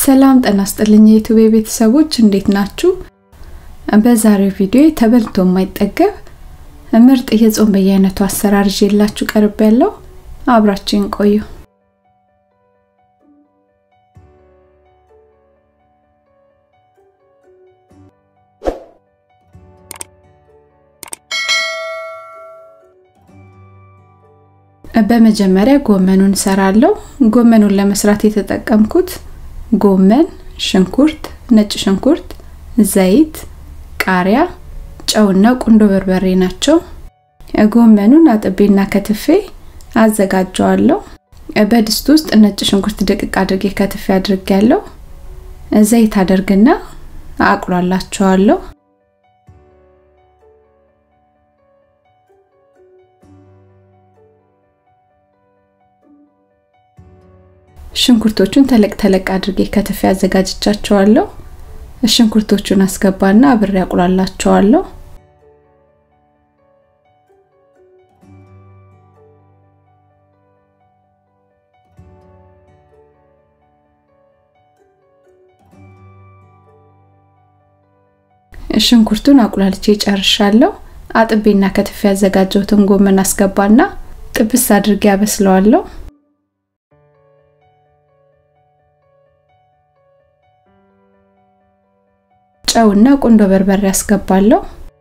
ሰላም ጤና ይስጥልኝ የዩቲዩብ ቤተሰቦች እንዴት ናችሁ? በዛሬው ቪዲዮ ተበልቶ የማይጠገብ ምርጥ የጾም በየአይነቱ አሰራር ይዤላችሁ ቀርብ ያለው አብራችሁን ቆዩ። በመጀመሪያ ጎመኑን እሰራለሁ። ጎመኑን ለመስራት የተጠቀምኩት ጎመን፣ ሽንኩርት፣ ነጭ ሽንኩርት፣ ዘይት፣ ቃሪያ፣ ጨውና ቁንዶ በርበሬ ናቸው። ጎመኑን አጥቤና ከትፌ አዘጋጀዋለሁ። በድስት ውስጥ ነጭ ሽንኩርት ድቅቅ አድርጌ ከትፌ አድርጌያለሁ። ዘይት አደርግና አቁላላቸዋለሁ። ሽንኩርቶቹን ተለቅ ተለቅ አድርጌ ከትፌ አዘጋጅቻቸዋለሁ። ሽንኩርቶቹን አስገባና አብሬ አቁላላቸዋለሁ። ሽንኩርቱን አቁላልቼ ጨርሻለሁ። አጥቤና ከትፌ ያዘጋጀሁትን ጎመን አስገባና ጥብስ አድርጌ አበስለዋለሁ። ጨውና ቁንዶ በርበሬ አስገባለሁ።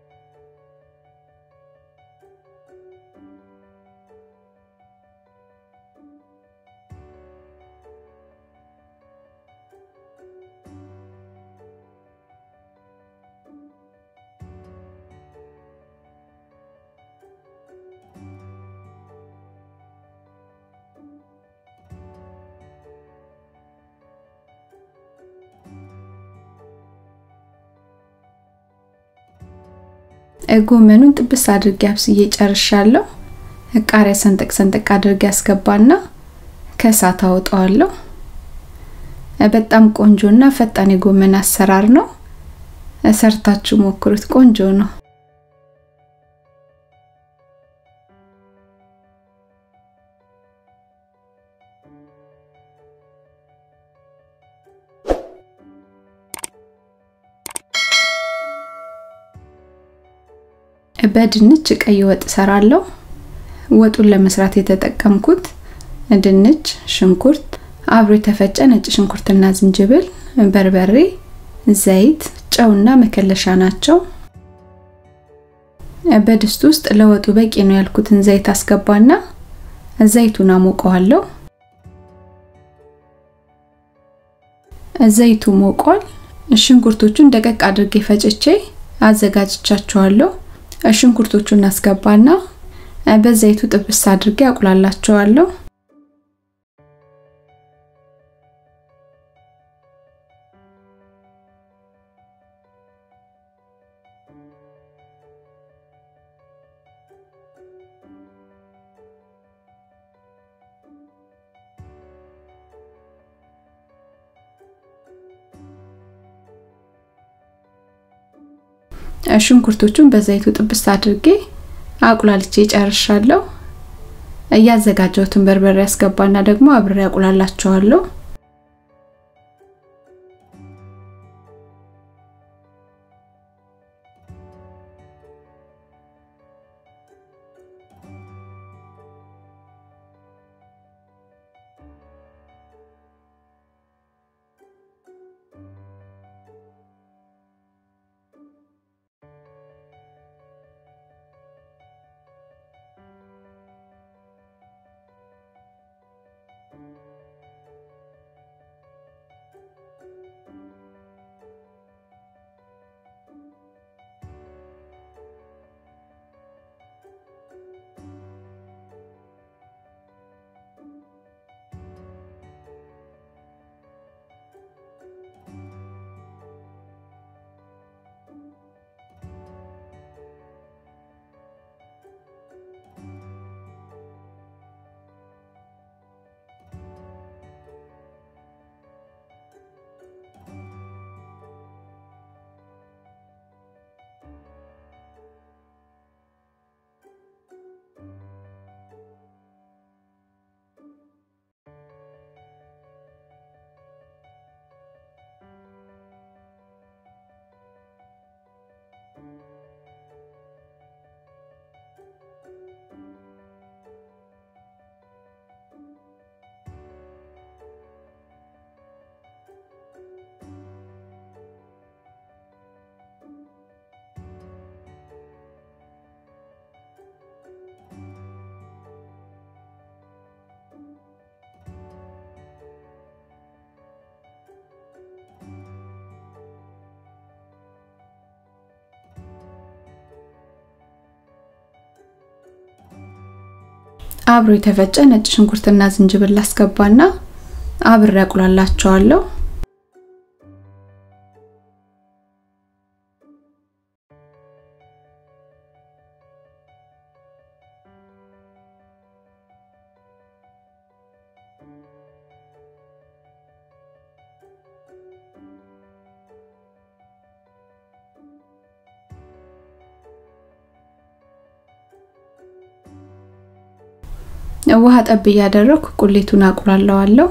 ጎመኑን ጥብስ አድርጌ አብስዬ ጨርሻለሁ። ቃሪያ ሰንጠቅ ሰንጠቅ አድርጌ አስገባና ከእሳት አወጣዋለሁ። በጣም ቆንጆና ፈጣን የጎመን አሰራር ነው። ሰርታችሁ ሞክሩት፣ ቆንጆ ነው። በድንች ቀይ ወጥ ሰራለሁ። ወጡን ለመስራት የተጠቀምኩት ድንች፣ ሽንኩርት፣ አብሮ የተፈጨ ነጭ ሽንኩርትና ዝንጅብል፣ በርበሬ፣ ዘይት፣ ጨውና መከለሻ ናቸው። በድስት ውስጥ ለወጡ በቂ ነው ያልኩትን ዘይት አስገባና ዘይቱን አሞቀዋለሁ። ዘይቱ ሞቋል። ሽንኩርቶቹን ደቀቅ አድርጌ ፈጭቼ አዘጋጅቻቸዋለሁ። ሽንኩርቶቹን አስገባና በዘይቱ ጥብስ አድርጌ አቁላላቸዋለሁ። ሽንኩርቶቹን በዘይቱ ጥብስ አድርጌ አቁላልቼ ጨርሻለሁ። እያዘጋጀሁትን በርበሬ ያስገባና ደግሞ አብሬ አቁላላቸዋለሁ። አብሮ የተፈጨ ነጭ ሽንኩርትና ዝንጅብል አስገባና አብሬ አቁላላቸዋለሁ። ውሃ ጠብ እያደረኩ ቁሌቱን አቁላለዋለሁ።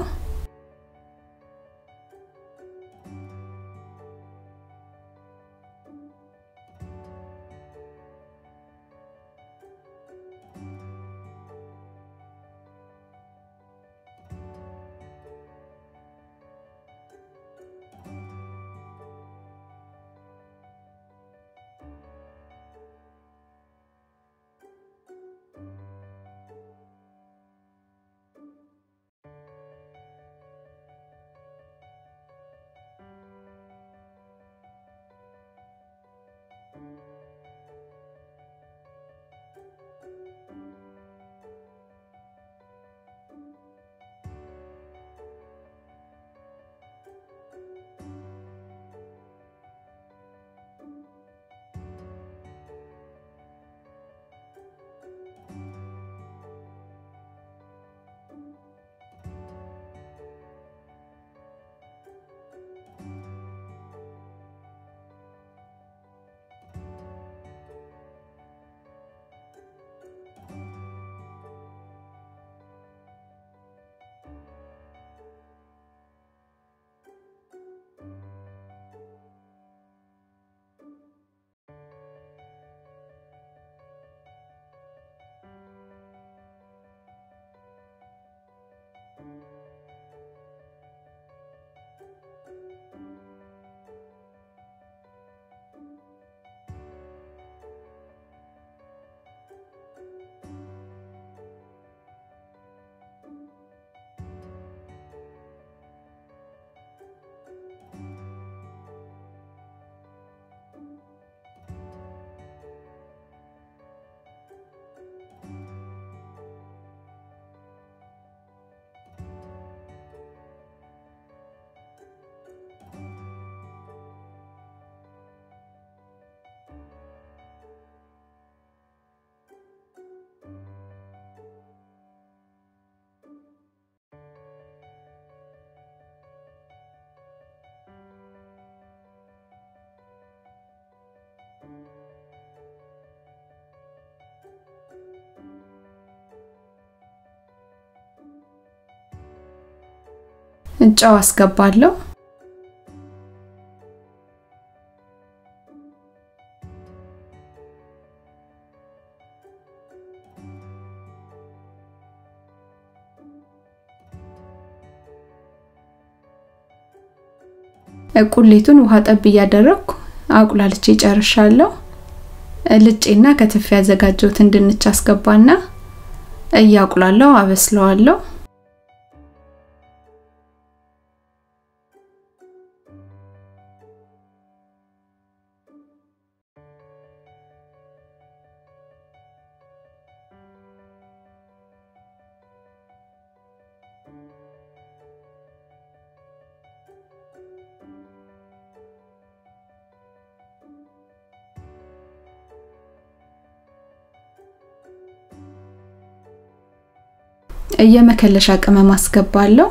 ጨው አስገባለሁ። ቁሌቱን ውሃ ጠብ እያደረግኩ አቁላልቼ ጨርሻለሁ። ልጬና ከትፍ ያዘጋጀሁትን ድንች አስገባና እያቁላለሁ አበስለዋለሁ። የመከለሻ ቅመም አስገባለሁ።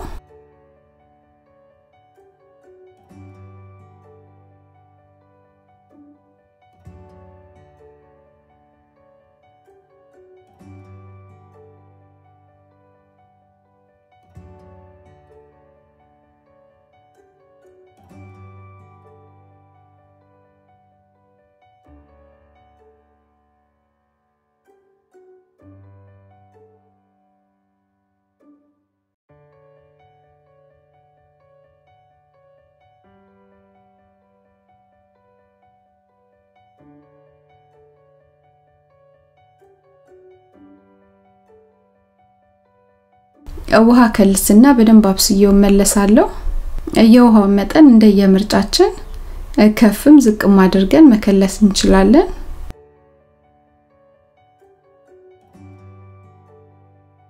ውሃ ከልስና በደንብ አብስዬው መለሳለሁ። የውሃውን መጠን እንደየምርጫችን ከፍም ዝቅም አድርገን መከለስ እንችላለን።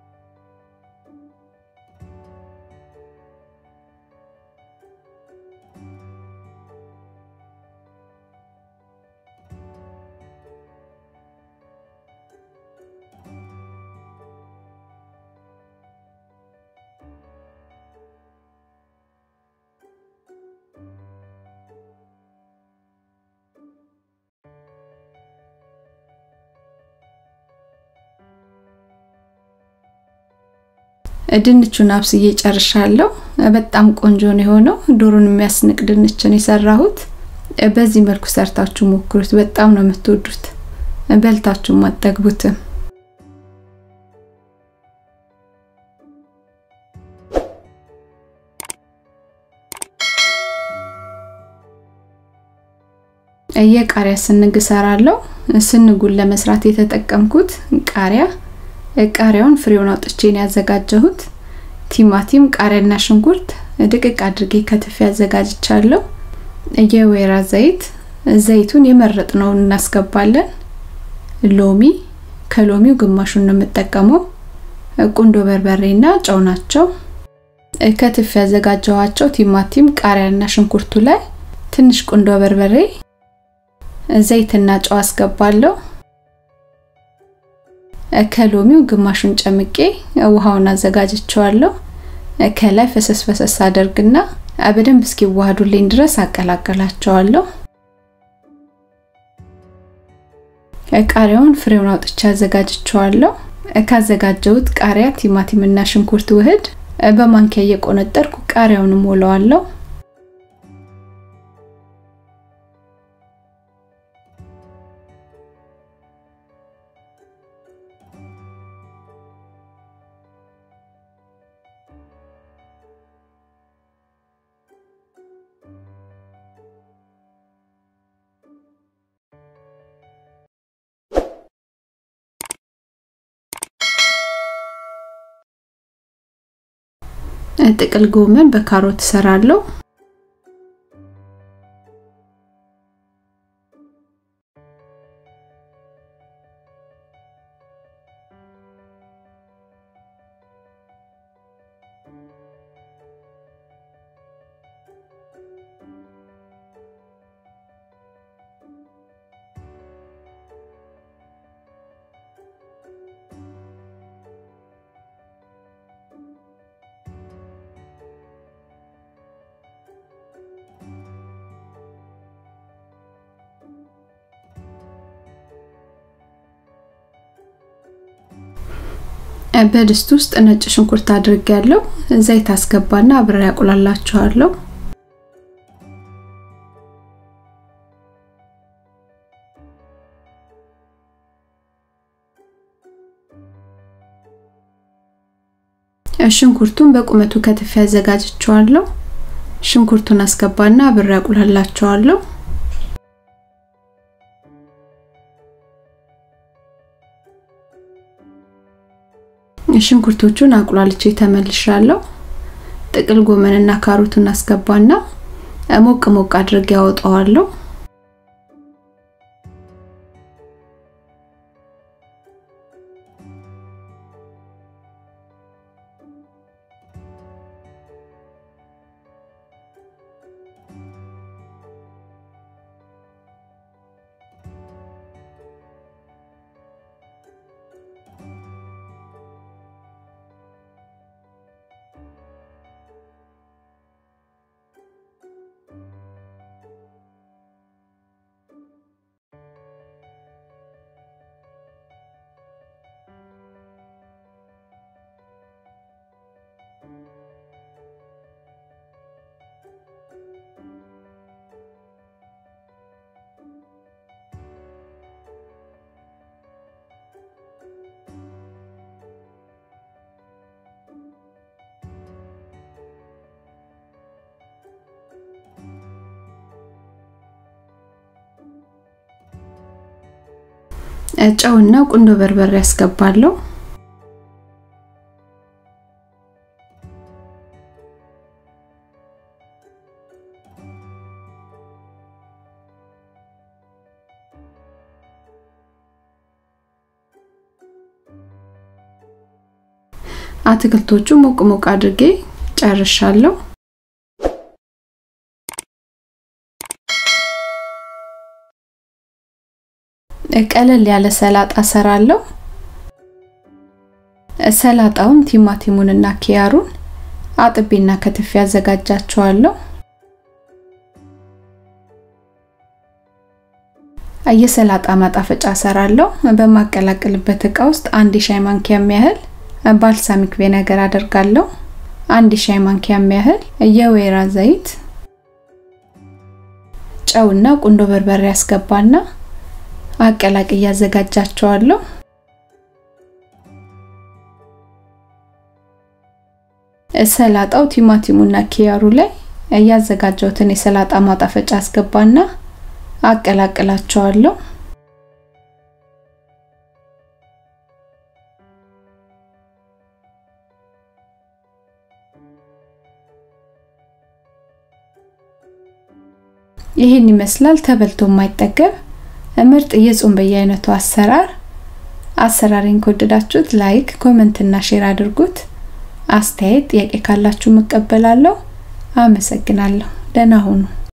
ድንቹን አብስዬ ጨርሻለሁ። በጣም ቆንጆ ነው የሆነው። ዶሮን የሚያስንቅ ድንችን የሰራሁት። በዚህ መልኩ ሰርታችሁ ሞክሩት። በጣም ነው የምትወዱት። በልታችሁም አጠግቡትም። የቃሪያ ስንግ እሰራለሁ። ስንጉን ለመስራት የተጠቀምኩት ቃሪያ ቃሪያውን ፍሬውን አውጥቼ ነው ያዘጋጀሁት። ቲማቲም፣ ቃሪያና ሽንኩርት ድቅቅ አድርጌ ከትፌ ያዘጋጅቻለሁ። የወይራ ዘይት ዘይቱን የመረጥነውን እናስገባለን። ሎሚ ከሎሚው ግማሹን ነው የምጠቀመው። ቁንዶ በርበሬና ጨው ናቸው። ከትፌ ያዘጋጀኋቸው ቲማቲም፣ ቃሪያና ሽንኩርቱ ላይ ትንሽ ቁንዶ በርበሬ ዘይትና ጨው አስገባለሁ። ከሎሚው ግማሹን ጨምቄ ውሃውን አዘጋጅቸዋለሁ። ከላይ ፈሰስ ፈሰስ አደርግና በደንብ እስኪዋሃዱልኝ ድረስ አቀላቀላቸዋለሁ። ቃሪያውን ፍሬውን አውጥቼ አዘጋጅቸዋለሁ። ካዘጋጀሁት ቃሪያ፣ ቲማቲም እና ሽንኩርት ውህድ በማንኪያ እየቆነጠርኩ ቃሪያውን ሞላዋለሁ። ጥቅል ጎመን በካሮት እሰራለሁ። በድስት ውስጥ ነጭ ሽንኩርት አድርጌያለሁ። ዘይት አስገባና አብሬ ያቁላላቸዋለሁ። ሽንኩርቱን በቁመቱ ከትፌ አዘጋጅቸዋለሁ። ሽንኩርቱን አስገባና አብሬ ያቁላላቸዋለሁ። ሽንኩርቶቹን አቁላልቼ ተመልሻለሁ። ጥቅል ጎመንና ካሮቱን አስገባና ሞቅ ሞቅ አድርጌ ያወጣዋለሁ። ጨውና ቁንዶ በርበሬ ያስገባለሁ። አትክልቶቹ ሞቅ ሞቅ አድርጌ ጨርሻለሁ። ቀለል ያለ ሰላጣ ሰራለሁ። ሰላጣውን ቲማቲሙንና ኪያሩን አጥቤና ከትፌ አዘጋጃቸዋለሁ። የሰላጣ ማጣፈጫ ሰራለሁ። በማቀላቀልበት እቃ ውስጥ አንድ የሻይ ማንኪያ የሚያህል ባልሳሚክ ቪነገር አደርጋለሁ። አንድ ሻይ ማንኪያ የሚያህል የወይራ ዘይት፣ ጨውና ቁንዶ በርበሬ ያስገባና አቀላቅዬ አዘጋጃቸዋለሁ። ሰላጣው ቲማቲሙና ኪያሩ ላይ ያዘጋጀሁትን የሰላጣ ማጣፈጫ አስገባና አቀላቅላቸዋለሁ። ይህን ይመስላል ተበልቶ የማይጠገብ ምርጥ የጾም በየአይነቱ አሰራር። አሰራሬን ከወደዳችሁት ላይክ፣ ኮመንት እና ሼር አድርጉት። አስተያየት፣ ጥያቄ ካላችሁ መቀበላለሁ። አመሰግናለሁ። ደህና ሁኑ።